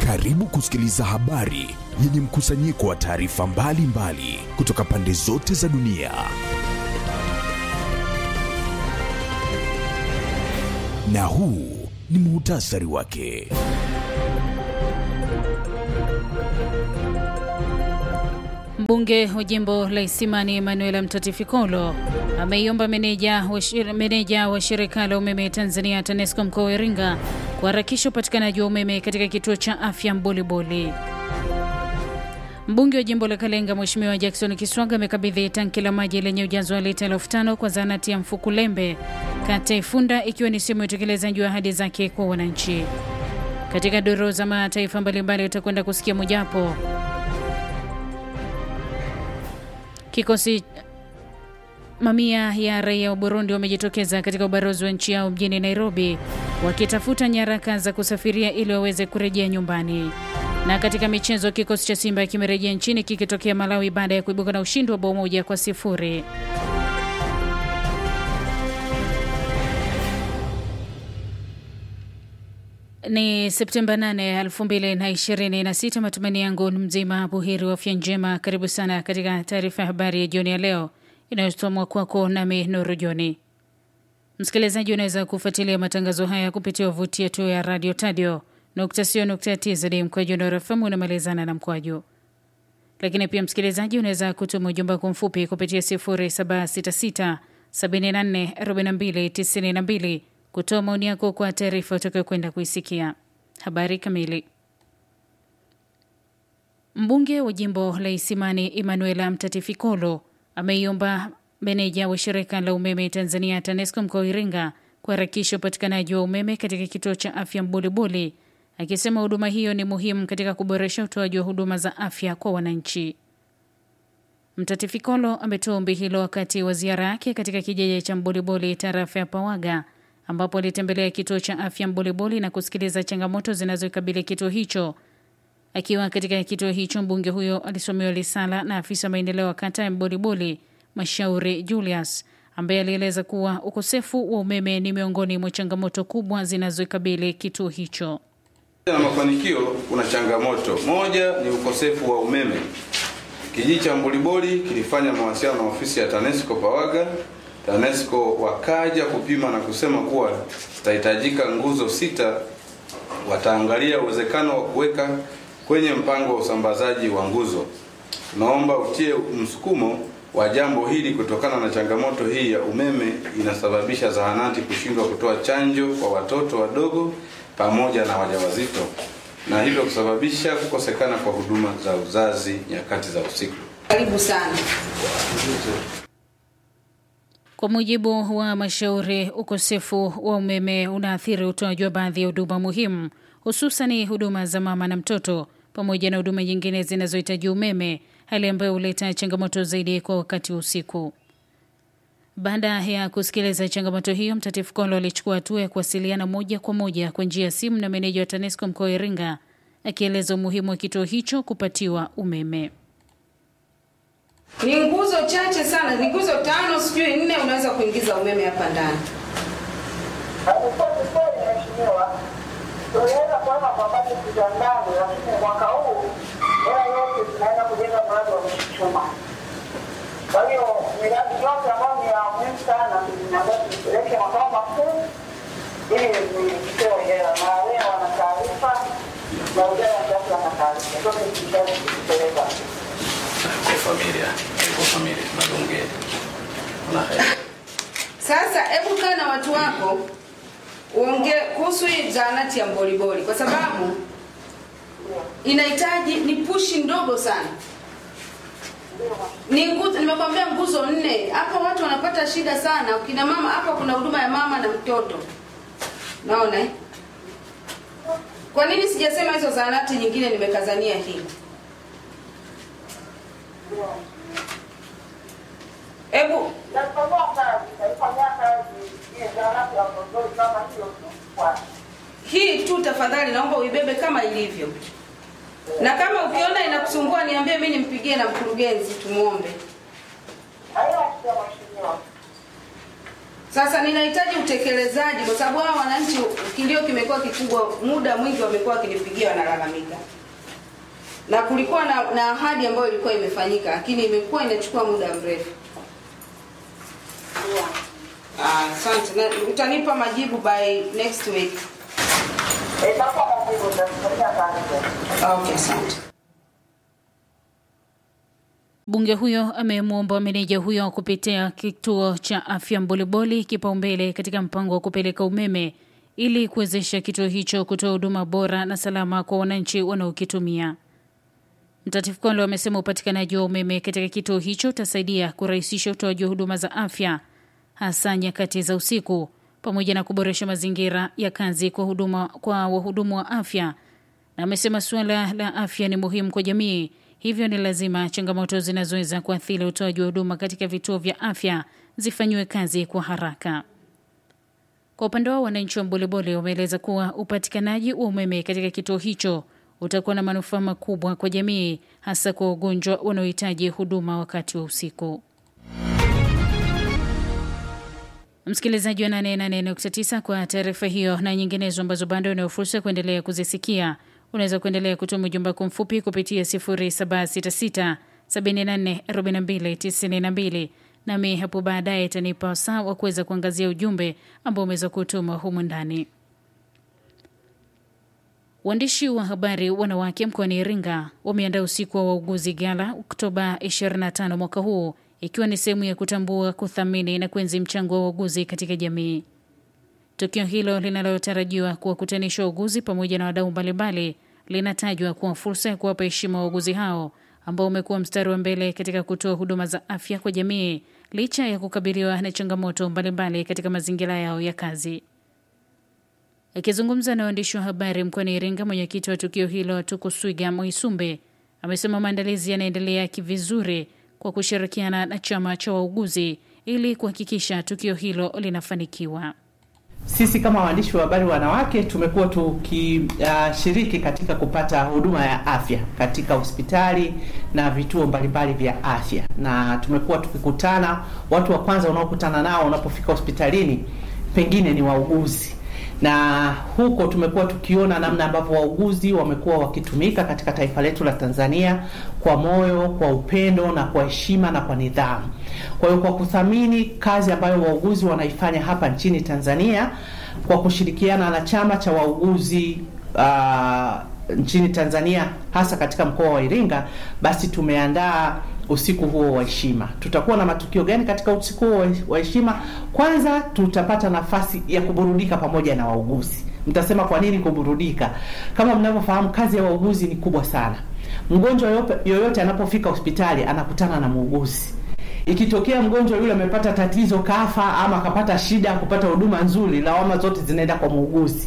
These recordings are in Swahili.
Karibu kusikiliza habari yenye mkusanyiko wa taarifa mbalimbali kutoka pande zote za dunia. Na huu ni muhtasari wake. Mbunge wa jimbo la Isimani Emanuela Mtatifikolo ameiomba meneja wa, shir, meneja wa shirika la umeme Tanzania TANESCO mkoa wa Iringa kuharakisha upatikanaji wa umeme katika kituo cha afya Mboliboli. Mbunge wa jimbo la Kalenga Mheshimiwa Jackson Kiswaga amekabidhi tanki la maji lenye ujazo wa lita elfu tano kwa zahanati ya Mfukulembe kata Ifunda, ikiwa ni sehemu ya utekelezaji wa ahadi zake kwa wananchi. Katika duru za mataifa mbalimbali utakwenda kusikia mojawapo Kikosi mamia ya raia wa Burundi wamejitokeza katika ubalozi wa nchi yao mjini Nairobi wakitafuta nyaraka za kusafiria ili waweze kurejea nyumbani. Na katika michezo, kikosi cha Simba kimerejea nchini kikitokea Malawi baada ya kuibuka na ushindi wa bao moja kwa sifuri. Ni Septemba 8, 2026. Matumaini yangu ni mzima buheri wa afya njema. Karibu sana katika taarifa ya habari ya jioni ya leo inayosomwa kwako nami Nuru Joni. Msikilizaji, unaweza kufuatilia matangazo haya kupitia wavuti yetu ya radio tadio tz mkwaju Nuru FM unamalizana na mkwaju. Lakini pia msikilizaji, unaweza kutuma ujumbe kwa mfupi kupitia 0766 74 42 92 kutoa maoni yako kwa taarifa utakayokwenda kuisikia. Habari kamili. Mbunge wa jimbo la Isimani Emanuela Mtatifikolo ameiomba meneja wa shirika la umeme Tanzania TANESCO mkoa wa Iringa kuharakisha upatikanaji wa umeme katika kituo cha afya Mbulibuli, akisema huduma hiyo ni muhimu katika kuboresha utoaji wa huduma za afya kwa wananchi. Mtatifikolo ametoa ombi hilo wakati wa ziara yake katika kijiji cha Mbulibuli, tarafa ya Pawaga ambapo alitembelea kituo cha afya Mboliboli na kusikiliza changamoto zinazokabili kituo hicho. Akiwa katika kituo hicho, mbunge huyo alisomewa risala na afisa maendeleo wa kata ya Mboliboli, Mashauri Julius, ambaye alieleza kuwa ukosefu wa umeme ni miongoni mwa changamoto kubwa zinazokabili kituo hicho. Na mafanikio, kuna changamoto moja ni ukosefu wa umeme. Kijiji cha Mboliboli kilifanya mawasiliano na ofisi ya TANESCO Pawaga TANESCO wakaja kupima na kusema kuwa zitahitajika nguzo sita. Wataangalia uwezekano wa kuweka kwenye mpango wa usambazaji wa nguzo. Tunaomba utie msukumo wa jambo hili kutokana na changamoto hii ya umeme inasababisha zahanati kushindwa kutoa chanjo kwa watoto wadogo pamoja na wajawazito na hivyo kusababisha kukosekana kwa huduma za uzazi nyakati za usiku. Karibu sana. Kwa mujibu wa Mashauri, ukosefu wa umeme unaathiri utoaji wa baadhi ya huduma muhimu, hususani huduma za mama na mtoto pamoja na huduma nyingine zinazohitaji umeme, hali ambayo huleta changamoto zaidi kwa wakati wa usiku. Baada ya kusikiliza changamoto hiyo, Mtatifu Kolo alichukua hatua ya kuwasiliana moja kwa moja kwa njia ya simu na meneja wa TANESCO mkoa wa Iringa, akieleza umuhimu wa kituo hicho kupatiwa umeme. Ni nguzo chache sana, ni nguzo tano sijui nne, unaweza kuingiza umeme hapa ndani. Mheshimiwa, tuliweza kuweka kwa bajeti za ndani, lakini mwaka huu hela yote tunaenda kujenga mradi wa Mchuchuma. Kwa hiyo miradi yote ambayo ni ya muhimu sana tunaambia tupeleke makao makuu ili nitoe hela, na wewe wana taarifa na ujana kiasi wana taarifa zote zikishazi kupeleka Kwa familia, kwa familia tunadongea. Sasa hebu kaa na watu wako uongee kuhusu hii zahanati ya Mboliboli kwa sababu inahitaji ni pushi ndogo sana. Ni nguzo, nimekwambia nguzo nne. Hapa watu wanapata shida sana. Ukina mama hapa kuna huduma ya mama na mtoto. Naona eh? Kwa nini sijasema hizo zahanati nyingine nimekazania hii? Hebu Nafanyia kazi, naifanyia kazi ile zahanati ya Mboliboli kama hiyo tu kwa hii tu tafadhali naomba uibebe kama ilivyo. Na kama ukiona inakusumbua niambie mimi nimpigie na mkurugenzi tumuombe. haina shida mheshimiwa. Sasa ninahitaji utekelezaji, kwa sababu hao wananchi kilio kimekuwa kikubwa, muda mwingi wamekuwa wakinipigia wanalalamika, na kulikuwa na, na ahadi ambayo ilikuwa imefanyika, lakini imekuwa inachukua muda mrefu. Ah, Asante, na utanipa majibu by next week. Itakuwa majibu nitakufanyia taarifa. Okay, asante. Mbunge huyo amemwomba meneja huyo kupitia kituo cha afya Mboliboli kipaumbele katika mpango wa kupeleka umeme ili kuwezesha kituo hicho kutoa huduma bora na salama kwa wananchi wanaokitumia. Mtatifu Kondo amesema upatikanaji wa umeme katika kituo hicho utasaidia kurahisisha utoaji wa huduma za afya hasa nyakati za usiku pamoja na kuboresha mazingira ya kazi kwa huduma kwa wahudumu wa afya, na amesema suala la afya ni muhimu kwa jamii, hivyo ni lazima changamoto zinazoweza kuathiri utoaji wa huduma katika vituo vya afya zifanyiwe kazi kwa haraka. Kwa upande wao, wananchi wa Mbolebole wameeleza kuwa upatikanaji wa umeme katika kituo hicho utakuwa na manufaa makubwa kwa jamii, hasa kwa wagonjwa wanaohitaji huduma wakati wa usiku. Msikilizaji wa 88.9 kwa taarifa hiyo na nyinginezo ambazo bado unayo fursa ya kuendelea kuzisikia, unaweza kuendelea kutuma ujumbe wako mfupi kupitia 0766 744292 nami hapo baadaye itanipa wasaa wa kuweza kuangazia ujumbe ambao umeweza kutuma humu ndani. Waandishi wa habari wanawake mkoani Iringa wameandaa usiku wa wauguzi gala Oktoba 25 mwaka huu ikiwa ni sehemu ya kutambua, kuthamini na kuenzi mchango wa wauguzi katika jamii. Tukio hilo linalotarajiwa kuwakutanisha wauguzi pamoja na wadau mbalimbali linatajwa kuwa fursa ya kuwapa heshima wauguzi hao ambao wamekuwa mstari wa mbele katika kutoa huduma za afya kwa jamii licha ya kukabiliwa na changamoto mbalimbali katika mazingira yao ya kazi. Akizungumza na waandishi wa habari mkoani Iringa, mwenyekiti wa tukio hilo Tukuswiga Mwisumbe amesema maandalizi yanaendelea kivizuri kwa kushirikiana na chama cha wauguzi ili kuhakikisha tukio hilo linafanikiwa. Sisi kama waandishi wa habari wanawake tumekuwa tukishiriki uh, katika kupata huduma ya afya katika hospitali na vituo mbalimbali vya afya, na tumekuwa tukikutana, watu wa kwanza unaokutana nao unapofika hospitalini pengine ni wauguzi na huko tumekuwa tukiona namna ambavyo wauguzi wamekuwa wakitumika katika taifa letu la Tanzania kwa moyo, kwa upendo na kwa heshima na kwa nidhamu. Kwa hiyo kwa kuthamini kazi ambayo wauguzi wanaifanya hapa nchini Tanzania kwa kushirikiana na chama cha wauguzi uh, nchini Tanzania hasa katika mkoa wa Iringa, basi tumeandaa usiku huo wa heshima. Tutakuwa na matukio gani katika usiku huo wa heshima? Kwanza tutapata nafasi ya kuburudika pamoja na wauguzi. Mtasema kwa nini kuburudika? Kama mnavyofahamu, kazi ya wauguzi ni kubwa sana. Mgonjwa yoyote anapofika hospitali anakutana na muuguzi. Ikitokea mgonjwa yule amepata tatizo, kafa ama akapata shida ya kupata huduma nzuri, lawama zote zinaenda kwa muuguzi.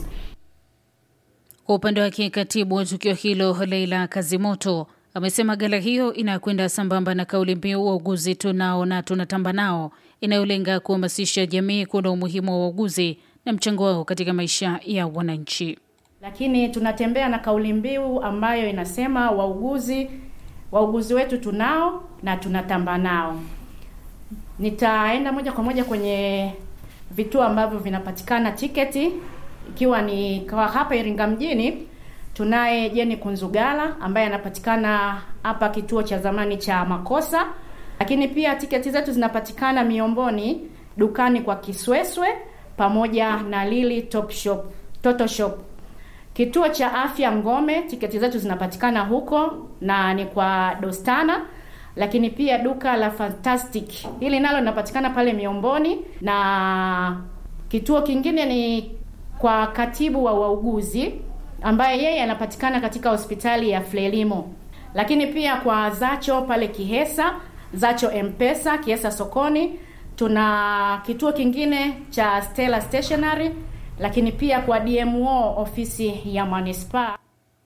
Kwa upande wake, katibu wa tukio hilo Leila Kazimoto amesema gala hiyo inakwenda sambamba na kauli mbiu wauguzi tunao na tunatamba nao, inayolenga kuhamasisha jamii kuona umuhimu wa wauguzi na mchango wao katika maisha ya wananchi. Lakini tunatembea na kauli mbiu ambayo inasema wauguzi, wauguzi wetu tunao na tunatamba nao. Nitaenda moja kwa moja kwenye vituo ambavyo vinapatikana tiketi, ikiwa ni kwa hapa Iringa mjini tunaye Jeni Kunzugala ambaye anapatikana hapa kituo cha zamani cha Makosa, lakini pia tiketi zetu zinapatikana Miomboni dukani kwa Kisweswe pamoja na Lili Top Shop, Toto Shop. Kituo cha afya Ngome, tiketi zetu zinapatikana huko na ni kwa Dostana, lakini pia duka la Fantastic hili nalo linapatikana pale Miomboni, na kituo kingine ni kwa katibu wa wauguzi ambaye yeye anapatikana katika hospitali ya Frelimo, lakini pia kwa Zacho pale Kihesa, Zacho Mpesa Kihesa sokoni. Tuna kituo kingine cha Stella Stationery, lakini pia kwa DMO ofisi ya manispaa.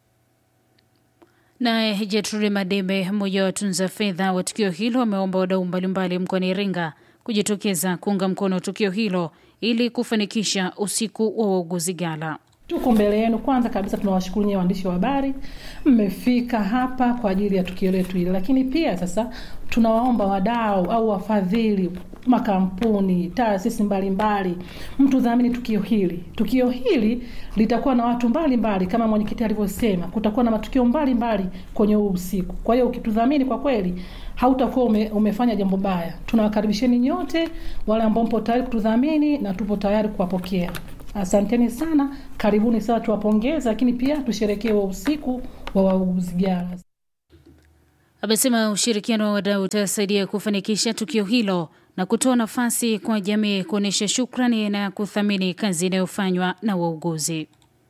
Naye Jetrude Madebe, mmoja wa watunza fedha wa tukio hilo, ameomba wadau mbalimbali mkoani Iringa kujitokeza kuunga mkono tukio hilo ili kufanikisha usiku wa wauguzi gala. Tuko mbele yenu. Kwanza kabisa tunawashukuru nyie waandishi wa habari, mmefika hapa kwa ajili ya tukio letu hili, lakini pia sasa tunawaomba wadau au wafadhili makampuni, taasisi mbalimbali, mtu dhamini tukio hili. Tukio hili litakuwa na watu mbalimbali mbali, kama mwenyekiti alivyosema, kutakuwa na matukio mbalimbali mbali kwenye huu usiku. Kwa hiyo ukitudhamini, kwa kweli hautakuwa ume, umefanya jambo baya. Tunawakaribisheni nyote wale ambao mpo tayari kutudhamini na tupo tayari kuwapokea. Asanteni sana, karibuni sana, tuwapongeze, lakini pia tusherekee wa usiku wa wauguzi gara. Amesema ushirikiano wa wadau utasaidia kufanikisha tukio hilo na kutoa nafasi kwa jamii kuonyesha shukrani na kuthamini kazi inayofanywa na wauguzi.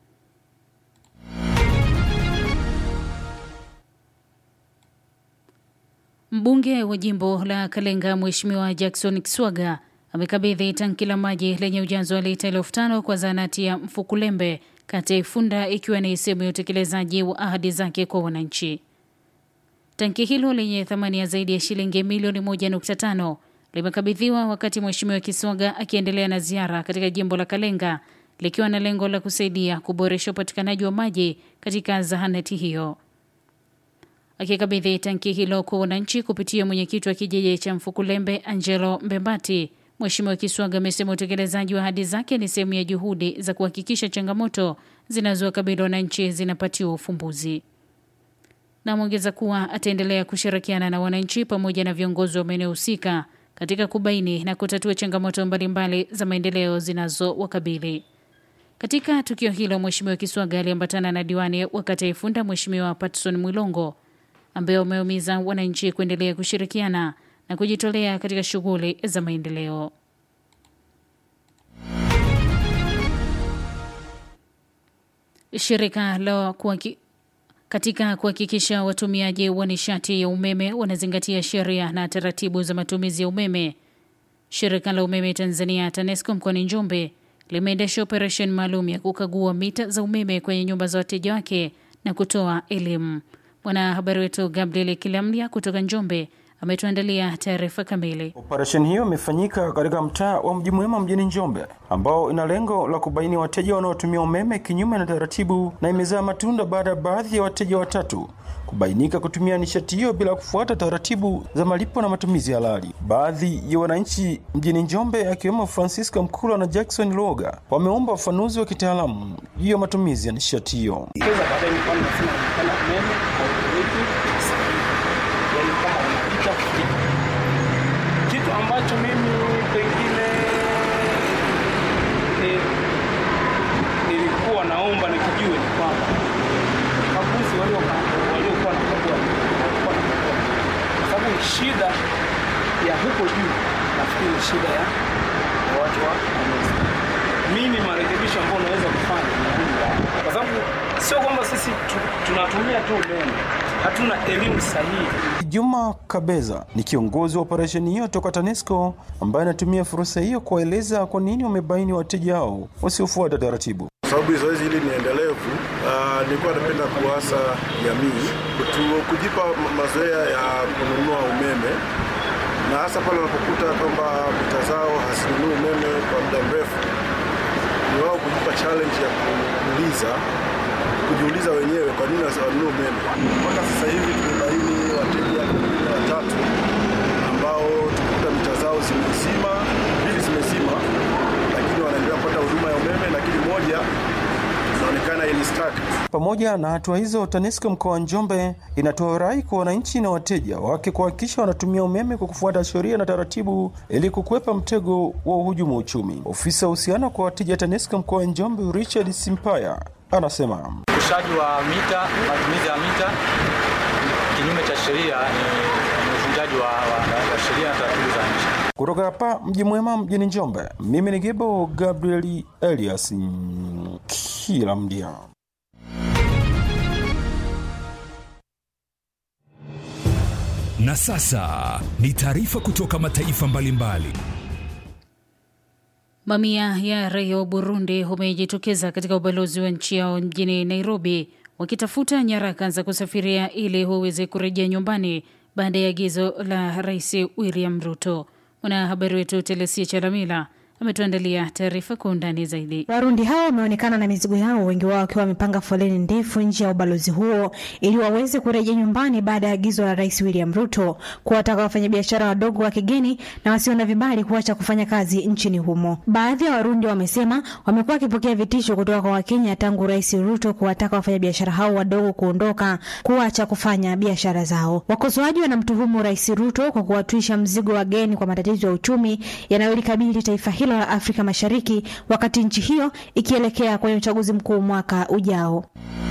Mbunge wa jimbo la Kalenga Mheshimiwa Jackson Kiswaga amekabidhi tanki la maji lenye ujazo wa lita elfu tano kwa zahanati ya Mfukulembe kata ya Ifunda ikiwa ni sehemu ya utekelezaji wa ahadi zake kwa wananchi. Tanki hilo lenye thamani ya zaidi ya shilingi milioni 1.5 limekabidhiwa wakati Mheshimiwa Kiswaga akiendelea na ziara katika jimbo la Kalenga likiwa na lengo la kusaidia kuboresha upatikanaji wa maji katika zahanati hiyo. Akikabidhi tanki hilo kwa wananchi kupitia mwenyekiti wa kijiji cha Mfukulembe Angelo Mbembati, Mheshimiwa Kiswaga amesema utekelezaji wa ahadi zake ni sehemu ya juhudi za kuhakikisha changamoto zinazowakabili wananchi zinapatiwa ufumbuzi. Na ameongeza kuwa ataendelea kushirikiana na wananchi pamoja na viongozi wa maeneo husika katika kubaini na kutatua changamoto mbalimbali za maendeleo zinazowakabili. Katika tukio hilo, Mheshimiwa Kiswaga aliambatana na diwani wa kata ya Ifunda Mheshimiwa Patson Mwilongo ambaye wameumiza wananchi kuendelea kushirikiana na kujitolea katika shughuli za maendeleo. Shirika la kuhaki, katika kuhakikisha watumiaji wa nishati ya umeme wanazingatia sheria na taratibu za matumizi ya umeme, shirika la umeme Tanzania TANESCO mkoani Njombe limeendesha operesheni maalum ya kukagua mita za umeme kwenye nyumba za wateja wake na kutoa elimu. Mwanahabari wetu Gabriel Kilamlia kutoka Njombe ametuandalia taarifa kamili. Operesheni hiyo imefanyika katika mtaa wa Mji Mwema mjini Njombe, ambao ina lengo la kubaini wateja wanaotumia umeme kinyume na taratibu, na imezaa matunda baada ya baadhi ya wateja watatu kubainika kutumia nishati hiyo bila kufuata taratibu za malipo na matumizi halali. Baadhi ya wananchi mjini Njombe akiwemo Francisco Mkula na Jackson Loga wameomba ufafanuzi wa kitaalamu juu ya matumizi ya nishati hiyo. Kitu ambacho mimi pengine ni- nilikuwa naomba nikijue ni kwamba wakaguzi walioka- waliokuwa na kagua walikuwa na kagua, kwa sababu shida ya huko juu nafikiri ni shida ya ya watu wa TANESCO. Mimi marekebisho ambayo naweza kufanya ni hili, kwa sababu sio kwamba sisi tu- tunatumia tu umeme, hatuna elimu sahihi Juma Kabeza ni kiongozi wa operesheni hiyo toka TANESCO ambaye anatumia fursa hiyo kuwaeleza kwa nini wamebaini wateja hao wasiofuata taratibu. Kwa sababu zoezi hili ni endelevu. Uh, nilikuwa napenda kuasa jamii kutu- kujipa ma- mazoea ya kununua umeme na hasa pale wanapokuta kwamba mita zao hazinunui umeme kwa muda mrefu, ni wao kujipa challenge ya kuuliza kujiuliza wenyewe kwa nini hawanunui umeme. Mpaka sasa hivi tumebaini wateja kumi na watatu ambao tumekuta mita zao zimezima, mbili zimezima, lakini wanaendelea kupata huduma ya umeme, lakini moja inaonekana ili stuck. Pamoja na hatua hizo, TANESCO mkoa wa Njombe inatoa rai kwa wananchi na wateja wake kuhakikisha wanatumia umeme kwa kufuata sheria na taratibu ili kukwepa mtego wa uhujumu uchumi. Ofisa uhusiano kwa wateja TANESCO mkoa wa Njombe Richard Simpaya anasema Ushushaji wa mita, matumizi ya mita kinyume cha sheria ni ni uvunjaji wa, wa, wa sheria na taratibu za nchi. kutoka hapa mji mwema mjini Njombe, mimi ni Gebo Gabriel Elias kila mdia. Na sasa ni taarifa kutoka mataifa mbalimbali. Mamia ya raia wa Burundi wamejitokeza katika ubalozi wa nchi yao mjini Nairobi wakitafuta nyaraka za kusafiria ili waweze kurejea nyumbani baada ya agizo la Rais William Ruto. Mwanahabari wetu Telesia Chalamila ametuandalia taarifa kwa undani zaidi. Warundi hao wameonekana na mizigo yao, wengi wao wakiwa wamepanga foleni ndefu nje ya ubalozi huo ili waweze kurejea nyumbani baada ya agizo la Rais William Ruto kuwataka wafanyabiashara wadogo wa kigeni na wasio na vibali kuacha kufanya kazi nchini humo. Baadhi ya Warundi wamesema wamekuwa wakipokea vitisho kutoka kwa Wakenya tangu Rais Ruto kuwataka wafanyabiashara hao wadogo kuondoka, kuacha kufanya biashara zao. Wakosoaji wanamtuhumu Rais Ruto kwa kuwatwisha mzigo wageni kwa matatizo ya uchumi yanayolikabili taifa hilo la Afrika Mashariki wakati nchi hiyo ikielekea kwenye uchaguzi mkuu mwaka ujao.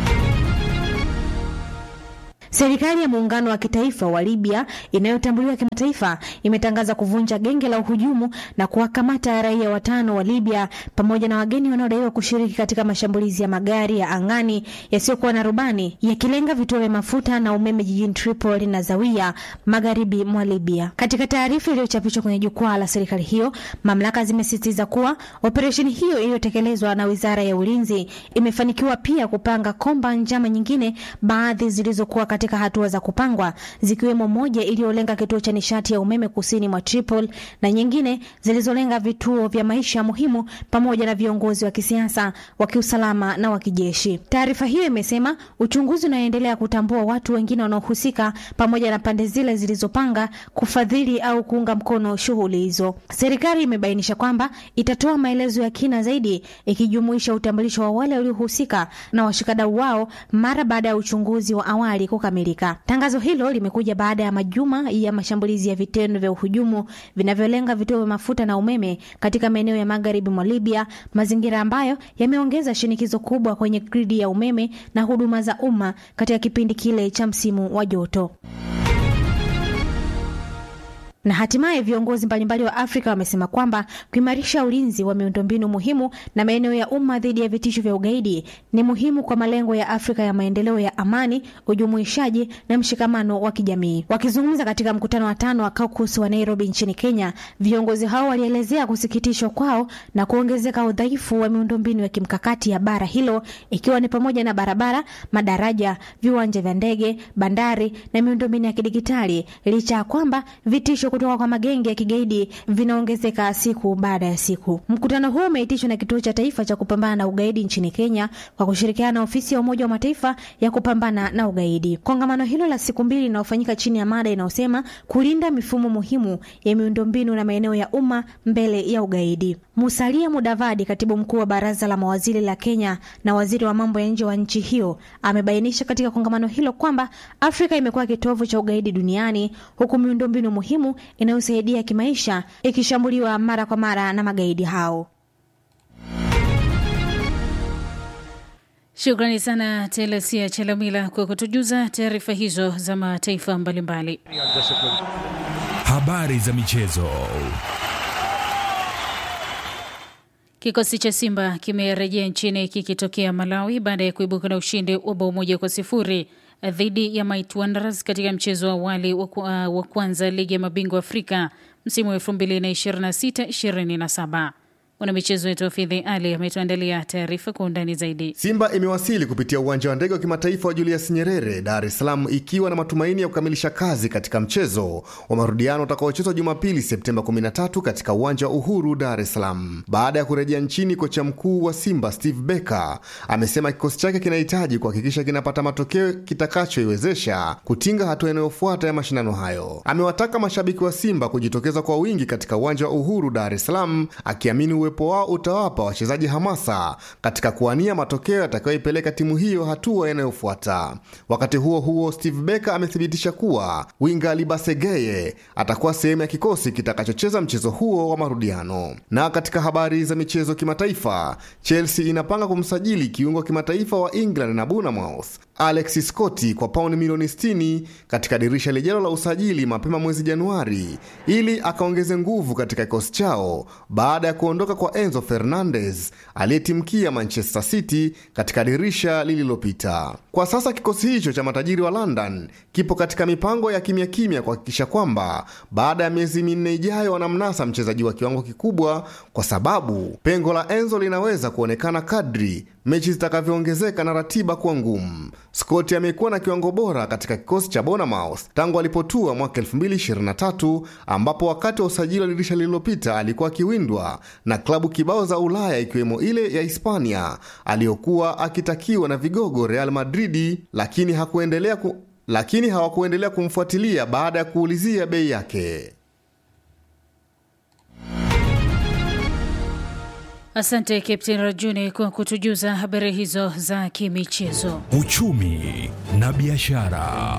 Serikali ya muungano wa kitaifa wa Libya inayotambuliwa kimataifa imetangaza kuvunja genge la uhujumu na kuwakamata raia watano wa Libya pamoja na wageni wanaodaiwa kushiriki katika mashambulizi ya magari ya angani yasiyokuwa na rubani yakilenga vituo vya mafuta na umeme jijini Tripoli na Zawiya magharibi mwa Libya. Katika taarifa iliyochapishwa kwenye jukwaa la serikali hiyo, mamlaka zimesisitiza kuwa operesheni hiyo iliyotekelezwa na Wizara ya Ulinzi imefanikiwa pia kupanga komba njama nyingine, baadhi zilizokuwa katika hatua za kupangwa zikiwemo moja iliyolenga kituo cha nishati ya umeme kusini mwa Tripoli na nyingine zilizolenga vituo vya maisha muhimu pamoja na viongozi wa kisiasa, wa kiusalama na wa kijeshi. Taarifa hiyo imesema uchunguzi unaendelea kutambua watu wengine wanaohusika pamoja na pande zile zilizopanga kufadhili au kuunga mkono shughuli hizo. Serikali imebainisha kwamba itatoa maelezo ya kina zaidi ikijumuisha utambulisho wa wale waliohusika na washikadau wao mara baada ya uchunguzi wa awali kukamilika. Tangazo hilo limekuja baada ya majuma ya mashambulizi ya vitendo vya uhujumu vinavyolenga vituo vya mafuta na umeme katika maeneo ya magharibi mwa Libya, mazingira ambayo yameongeza shinikizo kubwa kwenye gridi ya umeme na huduma za umma katika kipindi kile cha msimu wa joto na hatimaye viongozi mbalimbali wa Afrika wamesema kwamba kuimarisha ulinzi wa miundombinu muhimu na maeneo ya umma dhidi ya vitisho vya ugaidi ni muhimu kwa malengo ya Afrika ya maendeleo ya amani, ujumuishaji na mshikamano wa kijamii. Wakizungumza katika mkutano wa tano wa caucus wa Nairobi nchini Kenya, viongozi hao walielezea kusikitishwa kwao na kuongezeka udhaifu wa miundombinu ya kimkakati ya bara hilo, ikiwa ni pamoja na barabara, madaraja, viwanja vya ndege, bandari na miundombinu ya kidigitali, licha ya kwamba vitisho kutoka kwa magenge ya kigaidi vinaongezeka siku baada ya siku. Mkutano huo umeitishwa na Kituo cha Taifa cha Kupambana na Ugaidi nchini Kenya kwa kushirikiana na Ofisi ya Umoja wa Mataifa ya kupambana na ugaidi. Kongamano hilo la siku mbili linalofanyika chini ya mada inayosema kulinda mifumo muhimu ya miundombinu na maeneo ya umma mbele ya ugaidi. Musalia Mudavadi, katibu mkuu wa Baraza la Mawaziri la Kenya na waziri wa mambo ya nje wa nchi hiyo, amebainisha katika kongamano hilo kwamba Afrika imekuwa kitovu cha ugaidi duniani huku miundombinu muhimu inayosaidia kimaisha ikishambuliwa mara kwa mara na magaidi hao. Shukrani sana Telesia Chelamila kwa kutujuza taarifa hizo za mataifa mbalimbali. Habari za michezo. Kikosi cha Simba kimerejea nchini kikitokea Malawi baada ya kuibuka na ushindi wa bao moja kwa sifuri dhidi ya Might Wanderers katika mchezo wa awali wa kwanza ligi ya mabingwa Afrika msimu wa 2026-2027. Mwanamichezo wetu Wafidhi Ali ametuandalia taarifa kwa undani zaidi. Simba imewasili kupitia uwanja wa ndege wa kimataifa wa Julius Nyerere, Dar es Salaam, ikiwa na matumaini ya kukamilisha kazi katika mchezo wa marudiano utakaochezwa Jumapili Septemba 13 katika uwanja wa Uhuru, Dar es Salaam. Baada ya kurejea nchini, kocha mkuu wa Simba Steve Becker amesema kikosi chake kinahitaji kuhakikisha kinapata matokeo kitakachoiwezesha kutinga hatua inayofuata ya mashindano hayo. Amewataka mashabiki wa Simba kujitokeza kwa wingi katika uwanja wa Uhuru, Dar es Salaam, akiamini uwepo wao utawapa wachezaji hamasa katika kuwania matokeo yatakayoipeleka timu hiyo hatua inayofuata. Wakati huo huo, Steve Becker amethibitisha kuwa winga Libasegeye atakuwa sehemu ya kikosi kitakachocheza mchezo huo wa marudiano. Na katika habari za michezo kimataifa, Chelsea inapanga kumsajili kiungo kimataifa wa England na Bournemouth Alex Scott kwa pauni milioni 60 katika dirisha lijalo la usajili mapema mwezi Januari ili akaongeze nguvu katika kikosi chao baada ya kuondoka kwa Enzo Fernandez aliyetimkia Manchester City katika dirisha lililopita. Kwa sasa kikosi hicho cha matajiri wa London kipo katika mipango ya kimya kimya kuhakikisha kwamba baada ya miezi minne ijayo wanamnasa mchezaji wa kiwango kikubwa, kwa sababu pengo la Enzo linaweza kuonekana kadri mechi zitakavyoongezeka na ratiba kuwa ngumu. Scott amekuwa na kiwango bora katika kikosi cha Bournemouth tangu alipotua mwaka 2023 ambapo wakati wa usajili wa dirisha lililopita alikuwa akiwindwa na klabu kibao za Ulaya ikiwemo ile ya Hispania aliyokuwa akitakiwa na vigogo Real Madridi, lakini hakuendelea ku, lakini hawakuendelea kumfuatilia baada ya kuulizia bei yake. Asante Captain Rajuni kwa kutujuza habari hizo za kimichezo. Uchumi na biashara.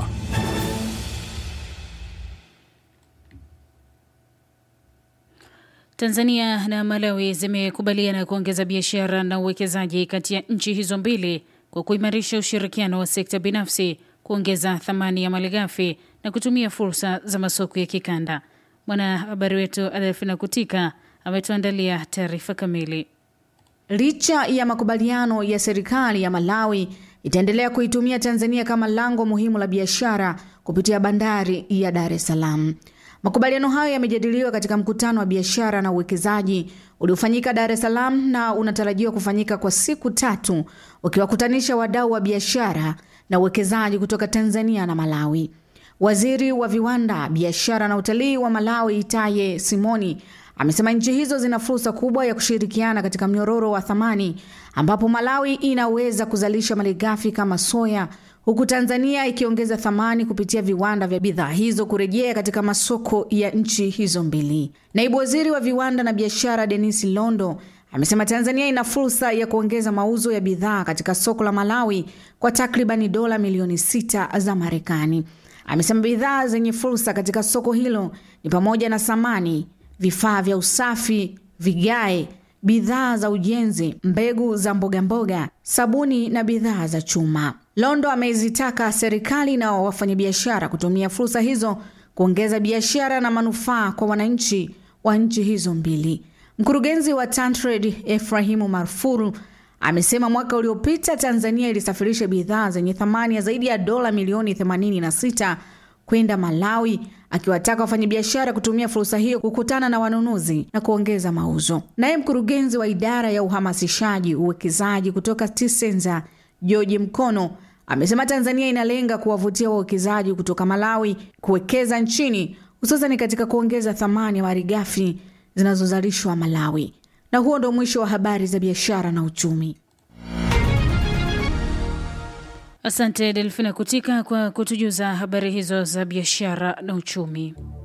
Tanzania na Malawi zimekubaliana kuongeza biashara na uwekezaji kati ya nchi hizo mbili kwa kuimarisha ushirikiano wa sekta binafsi, kuongeza thamani ya malighafi na kutumia fursa za masoko ya kikanda. Mwanahabari wetu Adolfina Kutika ametuandalia taarifa kamili. Licha ya makubaliano ya serikali ya Malawi itaendelea kuitumia Tanzania kama lango muhimu la biashara kupitia bandari ya Dar es Salaam. Makubaliano hayo yamejadiliwa katika mkutano wa biashara na uwekezaji uliofanyika Dar es Salaam na unatarajiwa kufanyika kwa siku tatu ukiwakutanisha wadau wa biashara na uwekezaji kutoka Tanzania na Malawi. Waziri wa viwanda, biashara na utalii wa Malawi Itaye Simoni amesema nchi hizo zina fursa kubwa ya kushirikiana katika mnyororo wa thamani ambapo Malawi inaweza kuzalisha malighafi kama soya huku Tanzania ikiongeza thamani kupitia viwanda vya bidhaa hizo kurejea katika masoko ya nchi hizo mbili. Naibu waziri wa viwanda na biashara Denis Londo amesema Tanzania ina fursa ya kuongeza mauzo ya bidhaa katika soko la Malawi kwa takribani dola milioni sita za Marekani. Amesema bidhaa zenye fursa katika soko hilo ni pamoja na samani, vifaa vya usafi, vigae, bidhaa za ujenzi, mbegu za mbogamboga mboga, sabuni na bidhaa za chuma. Londo amezitaka serikali na wafanyabiashara kutumia fursa hizo kuongeza biashara na manufaa kwa wananchi wa nchi hizo mbili. Mkurugenzi wa Tantrade Efrahimu Marfuru amesema mwaka uliopita Tanzania ilisafirisha bidhaa zenye thamani ya zaidi ya dola milioni 86 kwenda Malawi, akiwataka wafanyabiashara kutumia fursa hiyo kukutana na wanunuzi na kuongeza mauzo. Naye mkurugenzi wa idara ya uhamasishaji uwekezaji kutoka Tisenza George Mkono amesema Tanzania inalenga kuwavutia wawekezaji kutoka Malawi kuwekeza nchini hususani katika kuongeza thamani ya malighafi zinazozalishwa Malawi. Na huo ndo mwisho wa habari za biashara na uchumi. Asante Delfina Kutika kwa kutujuza habari hizo za biashara na uchumi.